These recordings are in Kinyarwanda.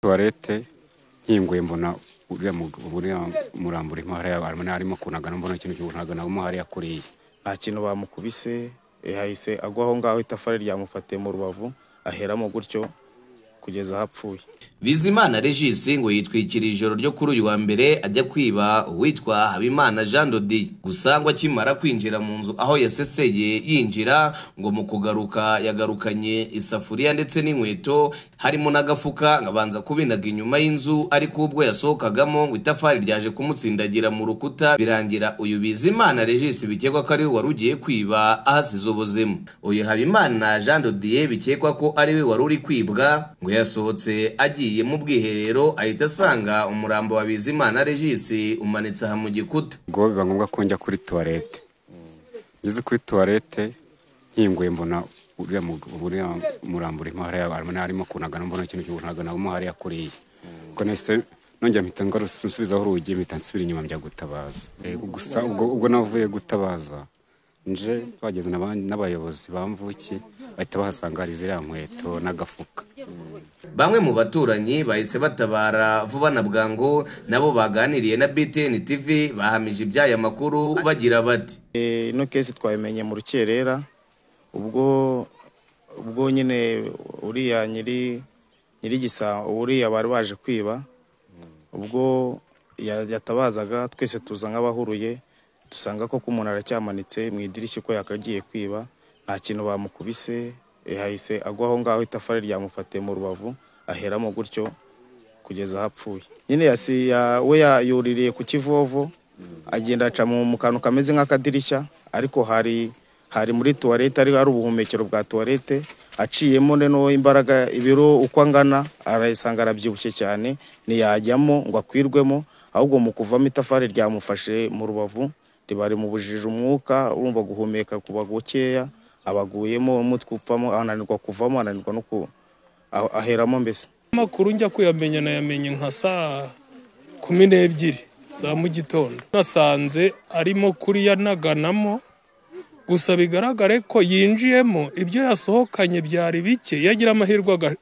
tuwarete nkinguye mbona uriya mug- uriya murambura arimo hariya arimo kunagana mbona ikintu cy'ukunagana mo hariya kuriya nta kintu bamukubise yahise agwa aho ngaho itafari ryamufatiye mu rubavu aheramo gutyo kugeza aho apfuye bizimana regis ngo yitwikira ijoro ryo kuri uyu wa mbere ajya kwiba uwitwa habimana jean dodi gusa ngo akimara kwinjira mu nzu aho yaseseye yinjira ngo mu kugaruka yagarukanye isafuriya ndetse n'inkweto harimo n'agafuka ngo abanza kubinaga inyuma y'inzu ariko ubwo yasohokagamo ngo itafari ryaje kumutsindagira mu rukuta birangira uyu bizimana regis bikekwa ko ariwe wari ugiye kwiba ahasize ubuzima uyu habimana jean dodiye bikekwa ko ariwe wari uri kwibwa ngo yasohotse agiye mu bwiherero ahita asanga umurambo wa bizimana regis umanitse aha mu gikuta ubwo biba ngombwa ko njya kuri tuwarete ngeze kuri tuwarete nkinguye mbona uriya mug- uriya murambo urimo hariya arimo kunagana mbona ikintu cy'ukunagana mo hariya kuriya ubwo nahise nongera mpita ngarusa- nsubizaho urugi mpita nsubira inyuma njya gutabaza Eh, gusa ubwo ubwo navuye gutabaza nje bageze n'aba- n'abayobozi bamvukiye bahita bahasanga hari ziriya nkweto n'agafuka bamwe mu baturanyi bahise batabara vuba na bwangu nabo baganiriye na btn tv bahamije iby'aya makuru bagira bati Eh, ino kesi twayimenye mu rukerera ubwo ubwo nyine uriya nyiri nyirigisa uriya bari baje kwiba ubwo ya- yatabazaga twese tuza nk'abahuruye dusanga koko umuntu aracyamanitse mu idirishya uko yakagiye kwiba nta kintu bamukubise yahise agwa aho ngaho itafari ryamufatiye mu rubavu aheramo gutyo kugeza aho apfuye nyine yasi ya- we ya- yuririye ku kivovo agenda aca mu mu kantu kameze nk'akadirishya ariko hari hari muri tuwarete ari hari ubuhumekero bwa tuwarete aciyemo noneho imbaraga ibiro uko angana arayisanga arabyibushye cyane ntiyajyamo ngo akwirwemo ahubwo mu kuvamo itafari ryamufashe mu rubavu riba rimubujije umwuka urumva guhumeka kuba gukeya abaguyemo umutwe upfamo ananirwa kuvamo ananirwa no ku aho- aheramo mbese amakuru njya kuyamenya nayamenye nka saa kumi n'ebyiri za mu gitondo nasanze arimo kuriya naganamo gusa bigaragare ko yinjiyemo ibyo yasohokanye byari bike yagira amahirwe aga-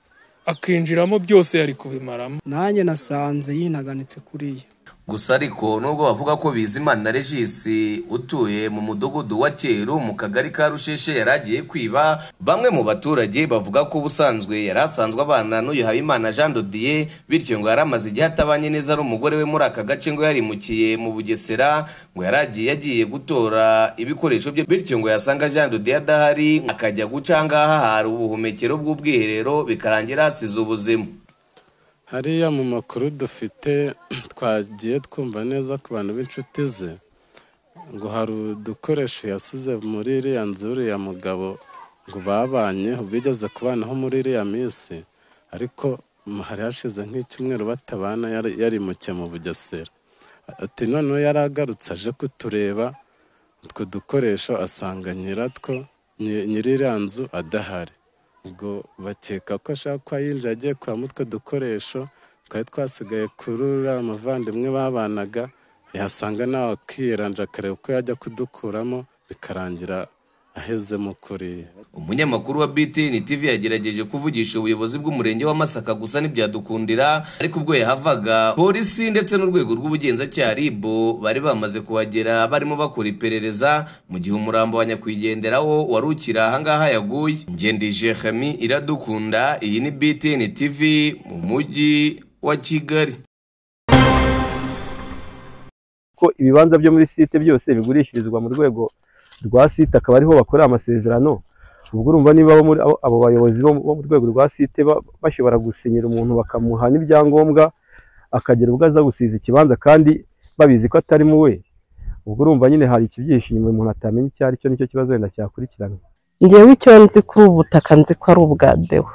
akinjiramo byose yari kubimaramo nanjye nasanze yinaganitse kuriya gusa ariko nubwo bavuga ko bizimana regis utuye mu mudugudu wa cyeru mu kagari ka rusheshe yari agiye kwiba bamwe mu baturage bavuga ko ubusanzwe yari asanzwe abana n'uyu habimana jean dodiye bityo ngo yari amaze igihe atabanye neza ari umugore we muri aka gace ngo yarimukiye mu bugesera ngo yari agiye agiye gutora ibikoresho bye bityo ngo yasanga jean dodiye adahari akajya guca ahangaha hari ubuhumekero bw'ubwiherero bikarangira hasize ubuzima hariya mu makuru dufite twagiye twumva neza ku bantu b'inshuti ze ngo hari udukoresho yasize muri iriya nzu uriya mugabo ngo babanye bigeze kubanaho muri iriya minsi ariko mm, hari hashize nk'icyumweru batabana yari- yarimukiye mu bugesera ati noneho yari agarutse aje kutureba utwo dukoresho asanga nyiratwo nyi- nyiri iriya nzu adahari ubwo bakeka ko ashaka ko yinjira agiye kuramo utwo dukoresho twari twasigaye kuri uriya muvandimwe babanaga yasanga nawe akiyeranja akareba uko yajya kudukuramo bikarangira ahezemo kuriya umunyamakuru wa btn tv yagerageje kuvugisha ubuyobozi bw'umurenge wa masaka gusa ntibyadukundira ariko ubwo yahavaga polisi ndetse n'urwego rw'ubugenzacyaha rib bari bamaze kuhagera barimo bakora iperereza mu gihe umurambo wa nyakwigenderaho wari ukiri ahangaha yaguye ngendi jeremi iradukunda iyi ni btn tv mu mujyi wa kigali ko ibibanza byo muri site byose bigurishirizwa mu rwego rwa site akaba ariho bakorera amasezerano ubwo urumva niba abo muri- abo- abo bayobozi bo bo mu rwego rwa site ba- bashobora gusinyira umuntu bakamuha n'ibyangombwa akagera ubwo aza gusiza ikibanza kandi babizi ko atari mu we ubwo urumva nyine hari ikibyihishe inyuma umuntu atamenya icyo ari cyo nicyo kibazo wenda cyakurikiranwa ngewe icyo nzi kuri ubu butaka nzi ko ari ubwa dewo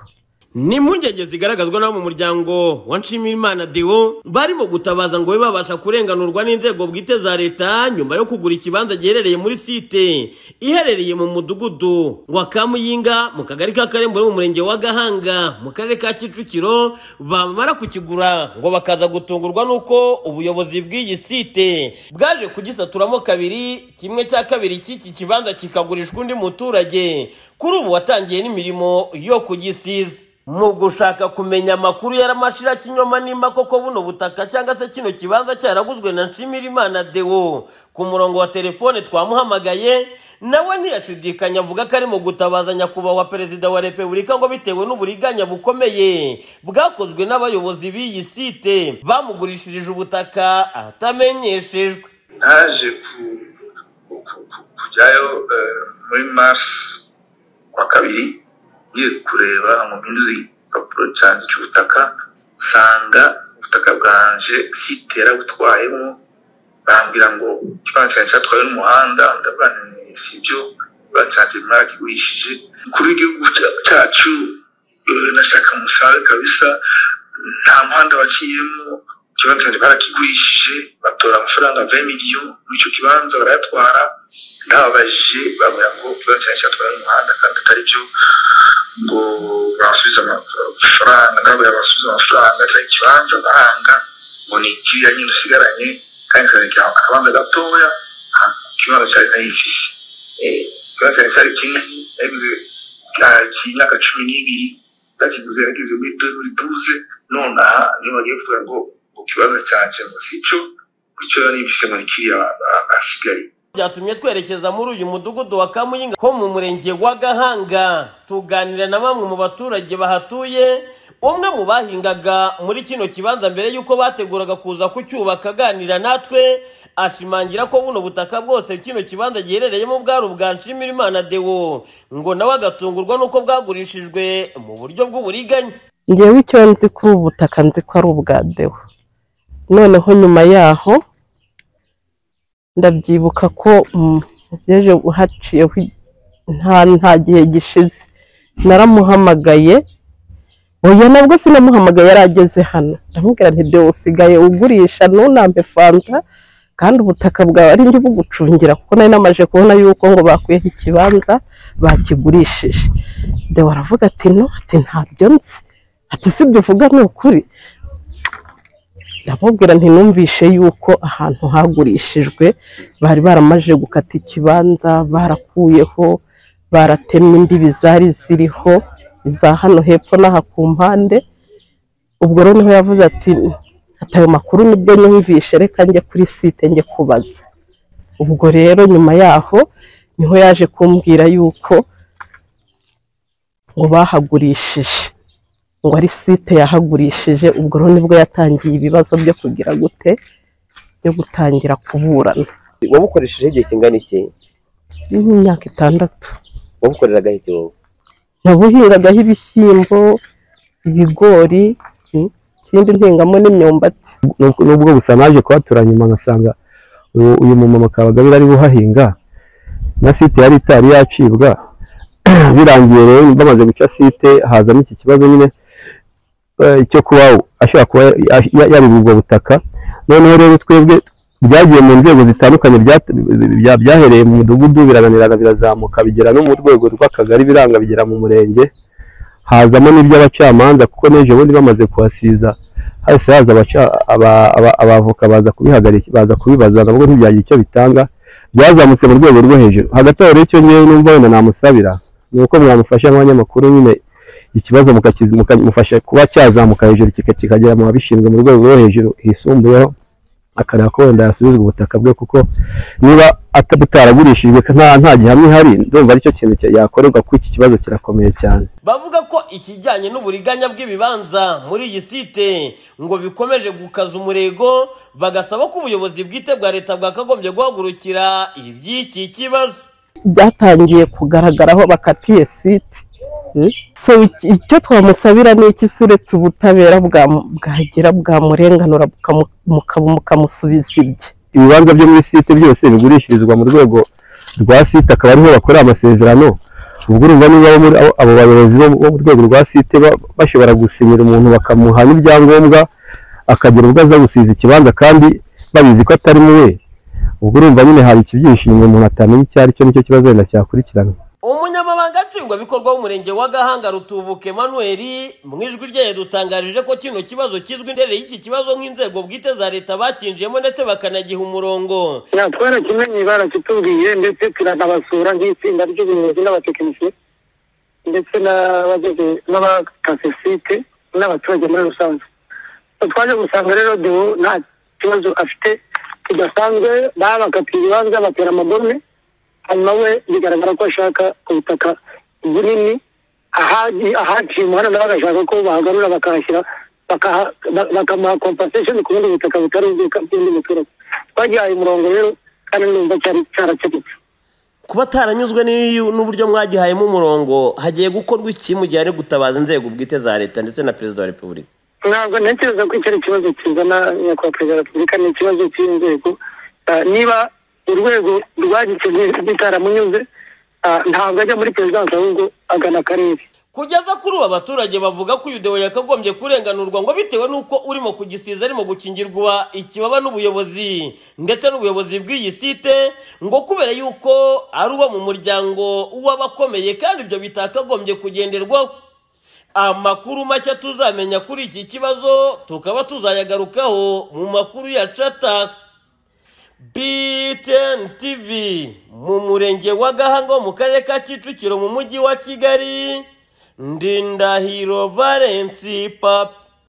ni impungenge zigaragazwa n'abo mu muryango wa nshimirimana dewo barimo gutabaza ngo babe babasha kurenganurwa n'inzego bwite za leta nyuma yo kugura ikibanza giherereye muri site iherereye mu mudugudu wa kamuyinga mu kagari ka karembure mu murenge wa gahanga mu karere ka kicukiro bamara kukigura ngo bakaza gutungurwa n'uko ubuyobozi bw'iyi site bwaje kugisaturamo kabiri kimwe cya kabiri cy'iki kibanza kikagurishwa undi muturage kuri ubu watangiye n'imirimo yo kugisiza mu gushaka kumenya amakuru yaramashira kinyoma nimba koko buno butaka cyangwa se kino kibanza cyaraguzwe na nshimirimana dewo ku murongo wa telefone twamuhamagaye nawe ntiyashidikanya avuga ko ari mu gutabaza nyakubahwa perezida wa repubulika ngo bitewe n'uburiganya bukomeye bwakozwe n'abayobozi b'iyi site bamugurishirije ubutaka ahatamenyeshejwe naje ku- ku- ku- kujyayo eh, muri marisi wa kabiri ngiye kureba mu mpinduzi igipapuro cyanjye cy'ubutaka nsanga ubutaka bwanje sitera butwayemo bambwira ngo ikibanza cyanjye cyatwawe n'umuhanda ndabananiye si ibyo ikibanza cyanjye mwarakigurishije kuri igihugu cya- cyacu eh, nashaka umusaruro kabisa nta muhanda waciyemo ikibanza cyanjye barakigurishije batora amafaranga ve miliyoni muri icyo kibanza barayatwara ndababajije babwira ngo ikibanza cyanjye cyatwawe n'umuhanda kandi atari byo ngo basubiza amafaranga ndababwira basubiza amafaranga cyangwa ikibanza baranga ngo ni ikiriya nyine usigaranye kandi kikarekera akabanza gatoya ah, ikibanza cyari nayifise Eh, ikibanza cyari cyari kinini nayiguze ah, cy'imyaka cumi n'ibiri ndakiguze yageze muri deburi duze nonaha niyo bagiye kuvuga ngo ngo ikibanza cyanje ngo si cyo icyo nibise ngo ni kiriya asigaye byatumye twerekeza muri uyu mudugudu wa Kamuyinga ho mu murenge wa Gahanga tuganira na bamwe mu baturage bahatuye umwe mu bahingaga muri kino kibanza mbere y'uko bateguraga kuza kucyubaka aganira natwe ashimangira ko buno butaka bwose kino kibanza giherereyemo bwari ubwa Nshimirimana Deo ngo nawe agatungurwa n'uko bwagurishijwe mu buryo bw'uburiganya ngewe icyo nzi kuri ubu butaka nzi ko ari ubwa dewa noneho nyuma yaho ndabyibuka ko mm, yaje haciyeho i- nta nta gihe gishize naramuhamagaye oya nabwo sinamuhamagaye yari ageze hano ndamubwira nti dewa usigaye ugurisha ntunambe fanta kandi ubutaka bwawe ari njye bugucungira kuko nari namaze kubona yuko ngo bakwiyeho ikibanza bakigurishije dewa aravuga ati no ati ntabyo nzi ati sibyo uvuga ni ukuri ndamubwira ntinumvishe yuko ahantu hagurishijwe bari baramaje gukata ikibanza barakuyeho baratemye imbibi zari ziriho iza hano hepfo n'aha ku mpande ubwo rero niho yavuze ati ati ayo makuru nibyo nyumvishe reka njye kuri site njye kubaza ubwo rero nyuma yaho niho yaje kumbwira yuko ngo bahagurishije ngo ari site yahagurishije ubwo rero nibwo yatangiye ibibazo byo kugira gute byo gutangira kuburana wabukoresheje igihe kingana iki ni nk'imyaka itandatu wabukoreraga iki wowe nabuhingagaho ibishyimbo ibigori mm, ikindi ntengamo n'imyumbati Nubwo- nubwo gusa naje kuhatura nyuma nkasanga uyu uyu mumama Kabagabira ari buhahinga na site yari itari yacibwa birangiye rero bamaze guca site hazamo iki kibazo nyine eh, cyo kuba ashobora kuba ya- ya- yaribwa ubwo butaka noneho rero twebwe byagiye mu nzego zitandukanye byat- bya- byahereye mu mudugudu birananirana birazamuka bigera no mu rwego rw'akagari biranga bigera mu murenge hazamo n'iby'abacamanza kuko n'ejo bundi bamaze kuhasiza hahise haza abaca- aba- aba- abavoka baza kubihagarika baza kubibaza nabwo ntibyagira icyo bitanga byazamutse mu rwego rwo hejuru hagati aho rero icyo ngewe numva wenda namusabira ni uko mwamufasha nk'abanyamakuru nyine iki kibazo mukakiz- mukamufasha kuba cyazamuka hejuru kika- kikagera mu babishinzwe mu rwego rwo hejuru hisumbuyeho akareba ko wenda yasubizwa ubutaka bwe kuko niba ata- butaragurishijwe nta nta gihamya ihari ndumva aricyo kintu cya- yakorerwa kuko iki kibazo kirakomeye cyane bavuga ko ikijyanye n'uburiganya bw'ibibanza muri iyi site ngo bikomeje gukaza umurego bagasaba ko ubuyobozi bwite bwa leta bwakagombye guhagurukira iby'iki kibazo byatangiye kugaragaraho bakatiye site Mm. so iki- icyo twamusabira ni iki se uretse ubutabera bwa- bwagira bwamurenganura bukamu- mukamu- mukamusubiza ibye ibibanza byo muri site byose bigurishirizwa mu rwego rwa site akaba ariho bakorera amasezerano ubwo urumva niba abo muri- abo- abo bayobozi bo bo mu rwego rwa site ba- bashobora gusinyira umuntu bakamuha n'ibyangombwa akagira ubwo aza gusiza ikibanza kandi babizi ko atari muwe ubwo urumva nyine hari ikibyishimo umuntu atamenya icyo ari cyo nicyo kibazo wenda cyakurikiranwa umunyamabanga nshingwabikorwa w'umurenge wa gahanga rutubuka emmanuel mu ijwi rye yadutangarije ko kino kibazo kizwi interere y'iki kibazo nk'inzego bwite za leta bakinjiyemo ndetse bakanagiha umurongo twarakimenye barakitubwiye ndetse turanabasura nk'itsinda ry'ubuyobozi n'abatekinisiye ndetse n'abageze n'abakasesite n'abaturage muri rusange twaje gusanga rero dewo nta kibazo afite kidasanzwe babakatiye ibibanza batera amagome hanyuma we bigaragara ko ashaka ubutaka bunini ahagiye ahaciye umuhanda nawe agashaka ko bahagarura bakahashyira bakaha- ba- bakamuha compensation ku bundi butaka butari ubw'undi muturage twagihaye umurongo rero kandi numva cyari cyarakemutse kuba ataranyuzwe n'iyu- n'uburyo mwagihayemo umurongo hagiye gukorwa iki mu gihe hari gutabaza inzego bwite za leta ndetse na perezida wa repubulika ntabwo ntekereza ko icyo ari ikibazo kizana nyakubahwa perezida wa repubulika ni ikibazo cy'inzego Ah, niba urwego rwagiteguye bitaramunyuze ah, ntabwo ajya muri perezidansi ahubwo agana akarere kugeza kuri ubu abaturage bavuga ko uyu dewo yakagombye kurenganurwa ngo bitewe n'uko urimo kugisiza arimo gukingirwa ikibaba n'ubuyobozi ndetse n'ubuyobozi bw'iyi site ngo kubera yuko ari uwo mu muryango w'abakomeye kandi ibyo bitakagombye kugenderwaho amakuru mashya tuzamenya kuri iki kibazo tukaba tuzayagarukaho mu makuru ya cata BTN TV mu murenge wa Gahanga wo mu karere ka Kicukiro mu mujyi wa Kigali Ndindahiro Valence Papa